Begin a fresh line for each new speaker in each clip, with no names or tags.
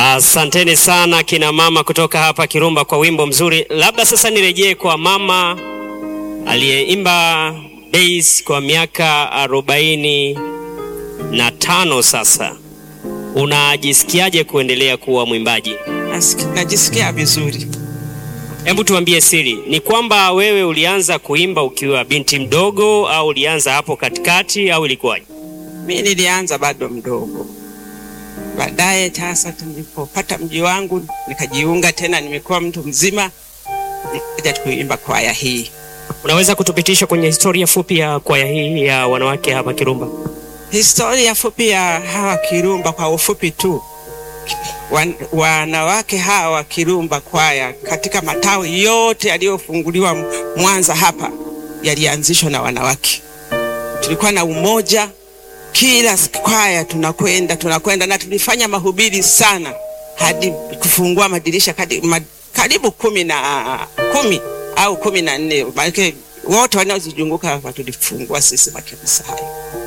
Asanteni sana kina mama kutoka hapa Kirumba kwa wimbo mzuri. Labda sasa nirejee kwa mama aliyeimba bass kwa miaka arobaini na tano sasa. Unajisikiaje kuendelea kuwa mwimbaji?
Nasiki- Najisikia vizuri.
Hebu tuambie siri, ni kwamba wewe ulianza kuimba ukiwa binti mdogo au ulianza hapo katikati au ilikuwaje?
Mi nilianza bado mdogo, baadaye sasa tulipopata mji wangu nikajiunga tena, nimekuwa mtu mzima, nikaja kuimba kwaya hii.
Unaweza kutupitisha kwenye historia fupi ya kwaya hii ya wanawake hapa Kirumba?
Historia fupi ya hawa Kirumba kwa ufupi tu. Wan, wanawake hawa Kirumba kwaya katika matawi yote yaliyofunguliwa Mwanza hapa yalianzishwa na wanawake. Tulikuwa na umoja, kila kwaya tunakwenda tunakwenda, na tulifanya mahubiri sana hadi kufungua madirisha kadi, ma, karibu kumi na kumi au kumi na nne maanake wote wanaozizunguka hapa tulifungua sisi makanisa hayo.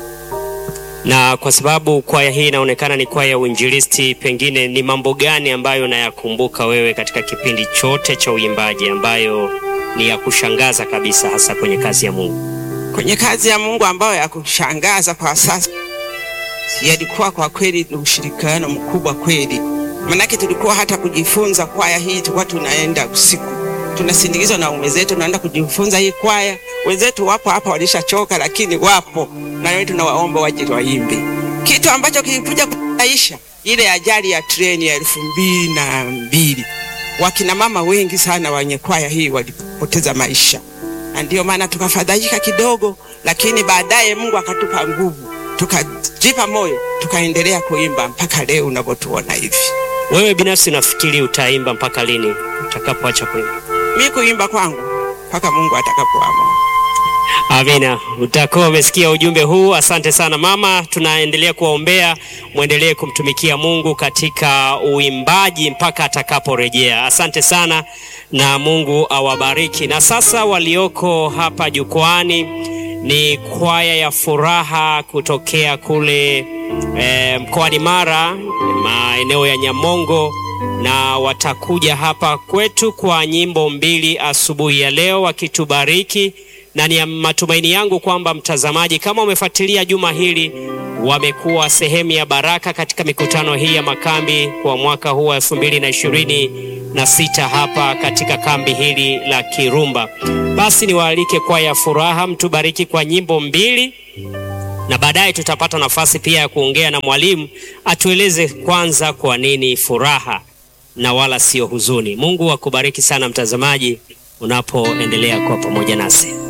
Na kwa sababu kwaya hii inaonekana ni kwaya ya uinjilisti, pengine ni mambo gani ambayo unayakumbuka wewe katika kipindi chote cha uimbaji ambayo ni ya kushangaza kabisa, hasa kwenye kazi ya Mungu?
kwenye kazi ya Mungu ambayo ya kushangaza kwa sasa yalikuwa kwa kweli ni ushirikiano mkubwa kweli, manake tulikuwa hata kujifunza kwaya hii, tulikuwa tunaenda usiku, tunasindikizwa na ume zetu, tunaenda kujifunza hii kwaya. Wenzetu wapo hapa walishachoka, lakini wapo na wewe, tunawaomba waje waimbe. Kitu ambacho kilikuja kuaisha ile ajali ya treni ya elfu mbili na mbili, wakina mama wengi sana wenye kwaya hii walipoteza maisha na ndio maana tukafadhaika kidogo, lakini baadaye Mungu akatupa nguvu, tukajipa moyo, tukaendelea kuimba mpaka leo unavyotuona hivi.
Wewe binafsi unafikiri utaimba mpaka lini utakapoacha kuimba?
Mi kuimba kwangu mpaka Mungu atakapoamua.
Amina, utakuwa umesikia ujumbe huu. Asante sana mama, tunaendelea kuwaombea mwendelee kumtumikia Mungu katika uimbaji mpaka atakaporejea. Asante sana na Mungu awabariki. Na sasa walioko hapa jukwani ni kwaya ya furaha kutokea kule eh, mkoani Mara, maeneo ya Nyamongo na watakuja hapa kwetu kwa nyimbo mbili asubuhi ya leo wakitubariki, na ni matumaini yangu kwamba mtazamaji, kama umefuatilia juma hili, wamekuwa sehemu ya baraka katika mikutano hii ya makambi kwa mwaka huu wa elfu mbili na ishirini na sita hapa katika kambi hili la Kirumba. Basi niwaalike kwaya ya furaha, mtubariki kwa nyimbo mbili na baadaye tutapata nafasi pia ya kuongea na mwalimu atueleze kwanza kwa nini furaha na wala sio huzuni. Mungu akubariki sana mtazamaji, unapoendelea kuwa pamoja nasi.